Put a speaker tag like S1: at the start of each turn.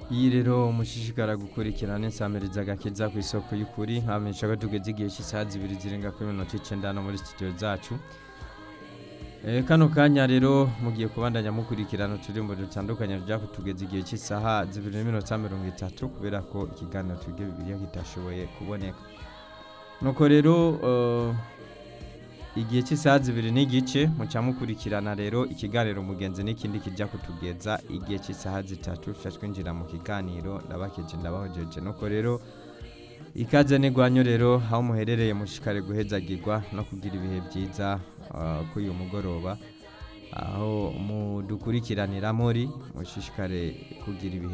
S1: iyi rero mushishikara gukurikirana insamiriza agakiza ku isoko y'ukuri nkamenyesha ko tugeze igihe cy'isaha zibiri zirenga kuri minota icenda no muri studio zacu Eh, kano kanya rero mugiye kubandanya mukurikirana uturirimbo dutandukanye tujya kutugeza igihe cy'isaha zibiri n'iminota mirongo itatu kubera ko ikiganiro twige bibiliya kitashoboye kuboneka nuko rero eh, igihe cy'isaha zibiri n'igice muca mukurikirana rero ikiganiro mugenzi n'ikindi kijya kutugeza igihe cy'isaha zitatu tuca twinjira mu kiganiro ndabakeje ndabahojeje nuko rero ikaze n'igwanyo rero aho muherereye mushikare guhezagirwa no kugira ibihe byiza ah, kuri uyu mugoroba aho mudukurikiranira muri mushishikare kugira ibihe